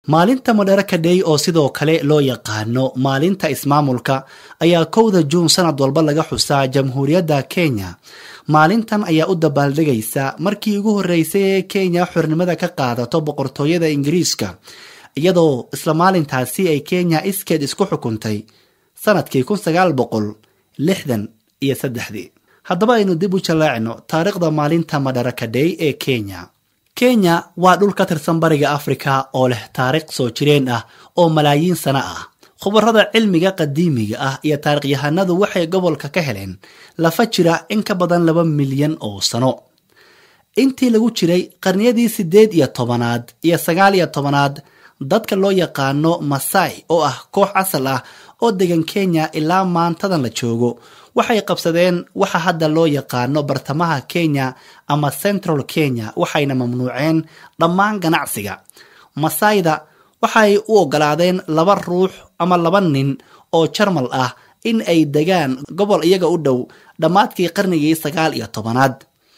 maalinta madaraka day oo sidoo kale loo yaqaano maalinta ismaamulka ayaa kowda juun sanad walba laga xusaa jamhuuriyadda kenya maalintan ayaa u dabaaldegaysa markii ugu horreysay ee kenya xornimada ka qaadato boqortooyada ingiriiska iyadoo isla maalintaasi ay kenya iskeed isku xukuntay sanadkii kun sagaal boqol lixdan iyo saddexdii haddaba aynu dib u jaleecno taariikhda maalinta madaraka day ee kenya kenya waa dhul ka tirsan bariga afrika oo leh taariikh soo jireen ah oo malaayiin sano ah khubarada cilmiga qadiimiga ah iyo taarikhyahanadu waxay gobolka ka heleen lafa jira in ka badan laba milyan oo sano intii lagu jiray qarniyadii siddeed iyo tobanaad iyo sagaal iyo tobanaad dadka loo yaqaano masai oo ah koox asal ah oo degan kenya ilaa maantadan la joogo waxay qabsadeen waxa hadda loo yaqaano bartamaha kenya ama central kenya waxayna mamnuuceen dhammaan ganacsiga masaayda waxay u ogolaadeen laba ruux ama laba nin oo jarmal ah in ay degaan gobol iyaga u dhow dhammaadkii qarnigii sagaal iyo tobanaad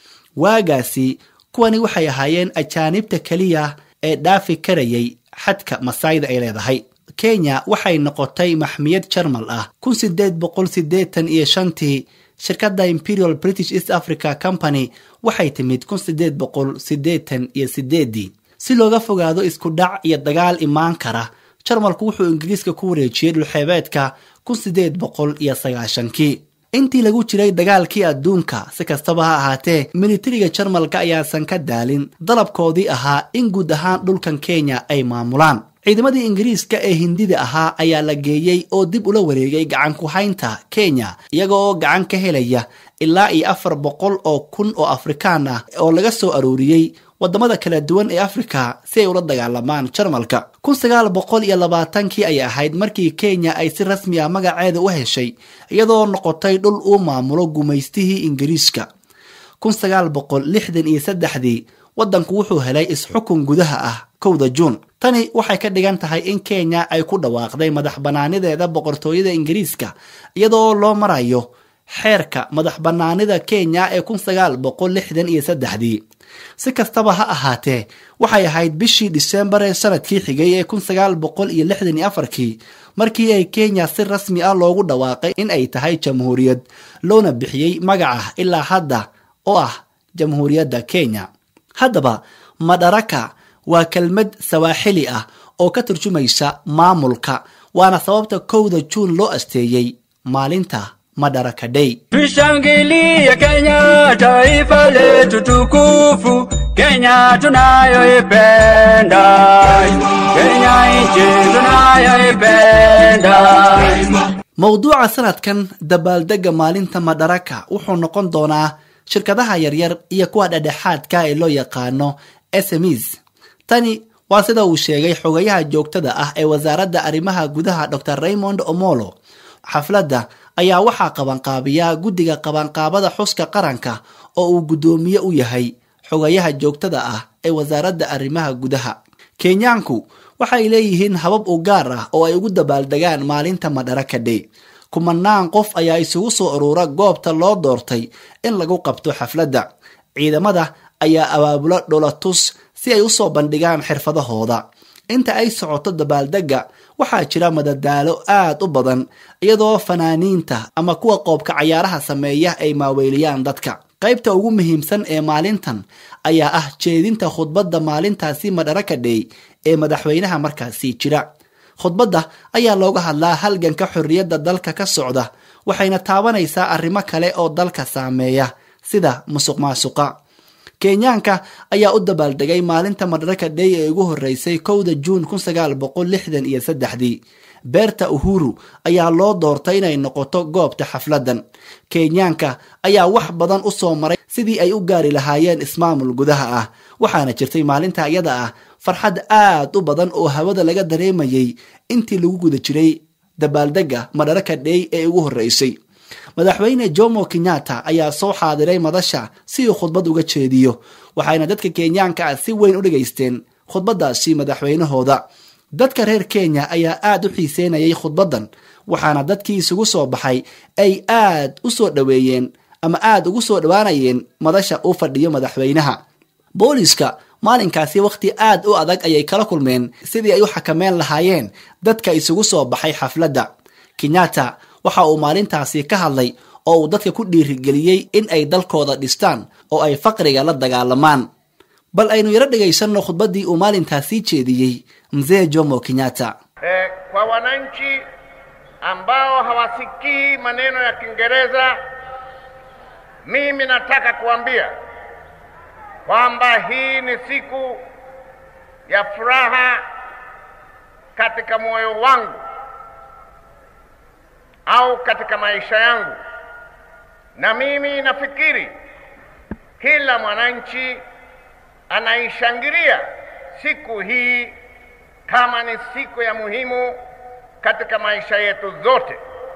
waagaasi kuwani waxay ahaayeen ajaanibta keliya ee dhaafi karayay xadka masaayda ay leedahay kenya waxay noqotay maxmiyad jarmal ah kun sideed boqol sideetan iyo shantii shirkadda imperial british east africa company waxay timid kun sideed boqol sideetan iyo sideedii si looga fogaado isku dhac iyo dagaal imaan kara jarmalku wuxuu ingiriiska ku wareejiyey dhulxeebeedka kun sideed boqol iyo sagaashankii intii lagu jiray dagaalkii adduunka si kastaba ha ahaatee militariga jarmalka ayaasan ka daalin dalabkoodii ahaa in guud ahaan dhulkan kenya ay maamulaan ciidamadii ingiriiska ee hindida ahaa ayaa la geeyey oo dib ula wareegay gacan ku haynta kenya iyaga oo gacan ka helaya ilaa iyo afar boqol oo kun oo afrikaan ah oo laga soo arooriyey wadamada kala duwan ee afrika si ay ula dagaalamaan jarmalka kun sagaal boqol iyo labaatankii ayay ahayd markii kenya ay si rasmi ah magaceeda u heshay iyadoo noqotay dhul uu maamulo gumaystihii ingiriiska kun sagaal boqol lixdan iyo saddexdii waddanku wuxuu helay is-xukun gudaha ah kowda juun tani waxay ka dhigan tahay in kenya ay ku dhawaaqday madax bannaanideeda boqortooyada ingiriiska iyadoo loo marayo xeerka madax bannaanida kenya ee kun sagaal boqol lixdan iyo saddexdii si kastaba ha ahaatee waxay ahayd bishii disembar ee sanadkii xigay ee kun sagaal boqol iyo lixdan iyo afarkii markii ay kenya si rasmi ah loogu dhawaaqay in ay tahay jamhuuriyad loona bixiyey magaca ilaa hadda oo ah jamhuuriyadda kenya haddaba madaraka waa kelmad sawaaxili ah oo ka turjumaysa maamulka waana sababta kowda juun loo asteeyey maalinta madaraka day Tushangilie Kenya, taifa letu tukufu, Kenya tunayoipenda, Kenya nchi tunayoipenda. mowduuca sanadkan dabaaldega maalinta madaraka wuxuu noqon doonaa shirkadaha yaryar iyo kuwa dhedhexaadka ee loo yaqaano smes tani waa sida uu sheegay xogayaha joogtada ah ee wasaaradda arrimaha gudaha dor raymond omolo xafladda ayaa waxaa qabanqaabiya guddiga qabanqaabada xuska qaranka oo uu guddoomiye u yahay xogayaha joogtada ah ee wasaaradda arrimaha gudaha kenyaanku waxay leeyihiin habab u gaar ah oo ay ugu dabaaldegaan maalinta madaraka day kumanaan qof ayaa isugu soo urura goobta loo doortay in lagu qabto xafladda ciidamada ayaa abaabula dholatus si ay usoo bandhigaan xirfadahooda inta ay socoto dabaaldegga waxaa jira madadaalo aad u badan iyadoo fanaaniinta ama kuwa qoobka cayaaraha sameeya ay maaweyliyaan dadka qaybta ugu muhiimsan ee maalintan ayaa ah jeedinta khudbadda maalintaasi madaraka day ee madaxweynaha markaasi jira khudbadda ayaa looga hadlaa halganka xorriyadda dalka ka socda waxayna taabanaysaa arrimo kale oo dalka saameeya sida musuq maasuqa kenyaanka ayaa u dabaaldegay maalinta madaraka day ee ugu horreysay kowda juun kun sagaal boqol lixdan iyo saddexdii beerta uhuru ayaa loo doortay inay noqoto goobta xafladdan kenyaanka ayaa wax badan u soo maray sidii ay u gaari lahaayeen ismaamul gudaha ah waxaana jirtay maalinta iyada ah farxad aad u badan oo hawada laga dareemayay intii lagu guda jiray dabaaldegga madaraka day ee ugu horreysay madaxweyne jomo kenyatta ayaa soo xaadiray madasha si uu khudbad uga jeediyo waxayna dadka kenyaanka ah si weyn u dhegaysteen khudbaddaasi madaxweynahooda dadka reer kenya ayaa aad u xiiseynayay khudbaddan waxaana dadkii isugu soo baxay ay aad u soo dhoweeyeen ama aad ugu soo dhowaanayeen madasha uu fadhiyo madaxweynaha booliska maalinkaasi wakhti aad u adag ayay kala kulmeen sidii ay u xakameyn lahaayeen dadka isugu soo baxay xafladda kenyatta waxa uu maalintaasi ka hadlay oo uu dadka ku dhiirigeliyey in ay dalkooda dhistaan oo ay faqriga la dagaalamaan bal aynu yaro dhegaysanno khudbaddii uu maalintaasi jeediyey mzee jomo kenyatta eh, kwa wananchi ambao hawasikii maneno ya Kiingereza, mimi nataka kuambia kwamba hii ni siku ya furaha katika moyo wangu au katika maisha yangu, na mimi nafikiri kila mwananchi anaishangilia siku hii kama ni siku ya muhimu katika maisha yetu zote.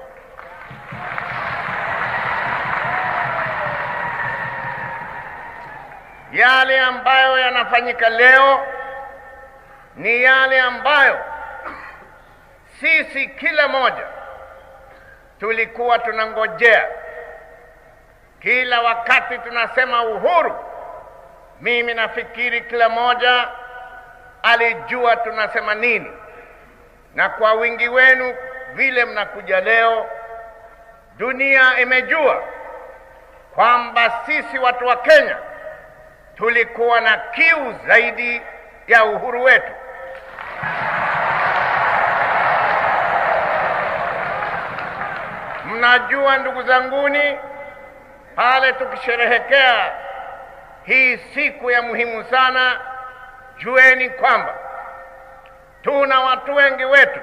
Yale ambayo yanafanyika leo ni yale ambayo sisi kila moja tulikuwa tunangojea. Kila wakati tunasema uhuru, mimi nafikiri kila moja alijua tunasema nini, na kwa wingi wenu vile mnakuja leo, dunia imejua kwamba sisi watu wa Kenya tulikuwa na kiu zaidi ya uhuru wetu. Mnajua ndugu zanguni, pale tukisherehekea hii siku ya muhimu sana, jueni kwamba tuna watu wengi wetu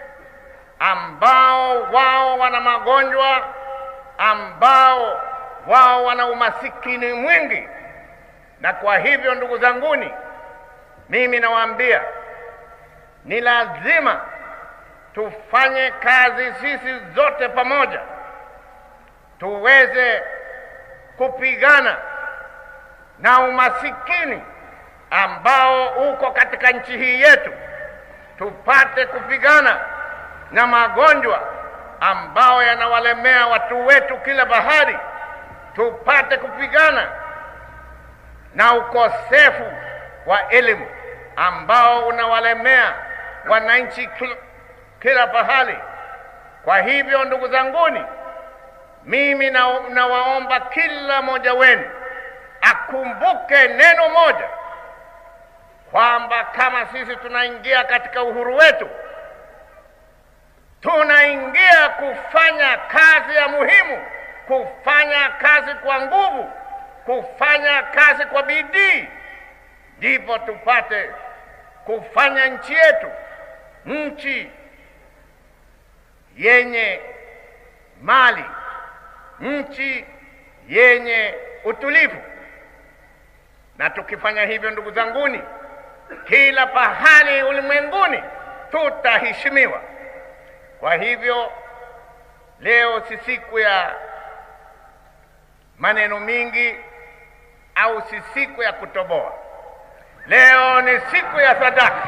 ambao wao wana magonjwa, ambao wao wana umasikini mwingi, na kwa hivyo ndugu zanguni, mimi nawaambia ni lazima tufanye kazi sisi zote pamoja, tuweze kupigana na umasikini ambao uko katika nchi hii yetu, tupate kupigana na magonjwa ambao yanawalemea watu wetu kila bahari, tupate kupigana na ukosefu wa elimu ambao unawalemea wananchi kila, kila pahali. Kwa hivyo ndugu zanguni, mimi nawaomba na kila mmoja wenu akumbuke neno moja kwamba kama sisi tunaingia katika uhuru wetu, tunaingia kufanya kazi ya muhimu, kufanya kazi kwa nguvu, kufanya kazi kwa bidii, ndipo tupate kufanya nchi yetu nchi yenye mali, nchi yenye utulivu. Na tukifanya hivyo, ndugu zanguni, kila pahali ulimwenguni tutaheshimiwa. Kwa hivyo leo si siku ya maneno mingi au si siku ya kutoboa. Leo ni siku ya sadaka.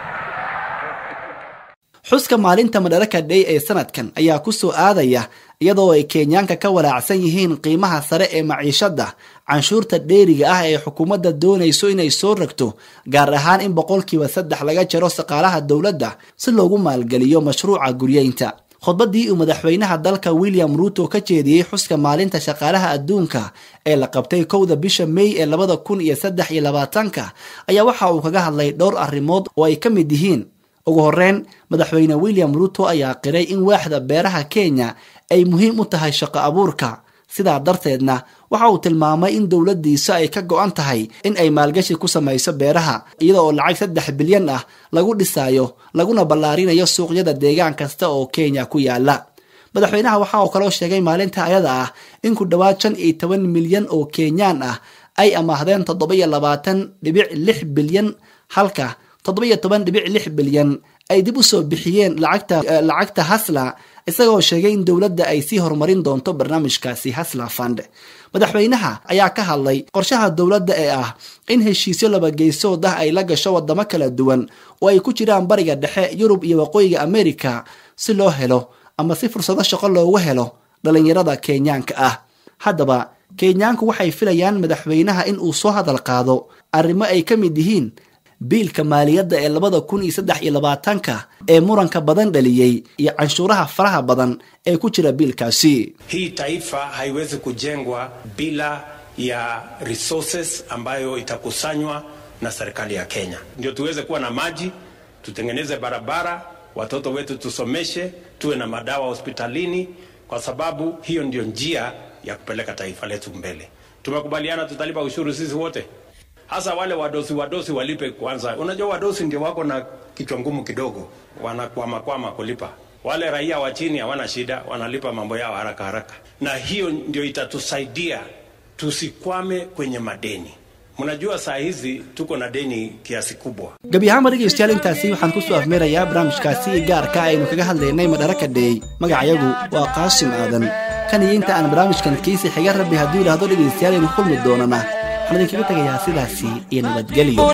xuska maalinta madaraka day ee sanadkan ayaa ku soo aadaya iyadoo ay kenyaanka ka walaacsan yihiin qiimaha sare ee maciishada canshuurta dheeriga ah ee xukuumadda doonayso inay soo ragto gaar ahaan in boqolkiiba saddex laga jaro saqaalaha dowladda si loogu maalgeliyo mashruuca guryeynta khudbaddii uu madaxweynaha dalka william ruuto ka jeediyey xuska maalinta shaqaalaha adduunka ee la qabtay kowda bisha may ee labada kun iyo saddex iyo labaatanka ayaa waxa uu kaga hadlay dhowr arrimood oo ay ka mid yihiin ugu horreyn madaxweyne william ruuto ayaa qiray in waaxda beeraha kenya ay muhiim u tahay shaqo abuurka sidaa darteedna waxa uu tilmaamay in dowladdiisa ay ka go-an tahay in ay maalgashi ku samayso beeraha iyada oo lacag saddex bilyan ah lagu dhisaayo laguna ballaarinayo suuqyada deegaan kasta oo kenya ku yaala madaxweynaha waxa uu kaloo sheegay maalinta ayada ah in ku dhowaad shan iyo toban milyan oo kenyaan ah ay amaahdeen toddoba-iyo labaatan dhibic lix bilyan halka toddoba-iyo toban dhibic lix bilyan ay dib u soo bixiyeen lacagta lacagta hasla isagoo sheegay in dowladda ay sii horumarin doonto barnaamijkaasi hasla fund madaxweynaha ayaa ka hadlay qorshaha dowladda ee ah in heshiisyo labageysood ah ay la gasho wadamo kala duwan oo ay ku jiraan bariga dhexe yurub iyo waqooyiga america si loo helo ama si fursado shaqo loogu helo dhalinyarada kenyaanka ah haddaba kenyaanku waxay filayaan madaxweynaha in uu soo hadal qaado arrimo ay ka mid yihiin biilka maaliyadda ee labada kun iyo saddex iyo labaatanka ee muranka badan dhaliyey iyo canshuuraha faraha badan ee ku jira biilkaasi Hii taifa haiwezi kujengwa bila ya resources ambayo itakusanywa na serikali ya Kenya, ndio tuweze kuwa na maji, tutengeneze barabara, watoto wetu tusomeshe, tuwe na madawa hospitalini, kwa sababu hiyo ndio njia ya kupeleka taifa letu mbele. Tumekubaliana tutalipa ushuru sisi wote, hasa wale wadosi wadosi walipe kwanza. Unajua wadosi ndio wako na kichwa ngumu kidogo, wanakwamakwama kulipa. Wale raia wa chini hawana shida, wanalipa mambo yao haraka haraka, na hiyo ndio itatusaidia tusikwame kwenye madeni. Mnajua saa hizi tuko na deni kiasi kubwa. gebi ahaanba dhegeystayaal intaasi waxaan kusoo afmeerayaa barnaamijkaasi gaarka aynu kaga hadlaynay madharaka dhey magacayagu waa qaasim aadan kan iyo inta aan barnaamijkan kiisi xiga rabbi hadduu yidhaahdo dhegeystayaal aynu kulmi doonana waxaan idinkaga tegayaa sidaasi iyo nabadgelyo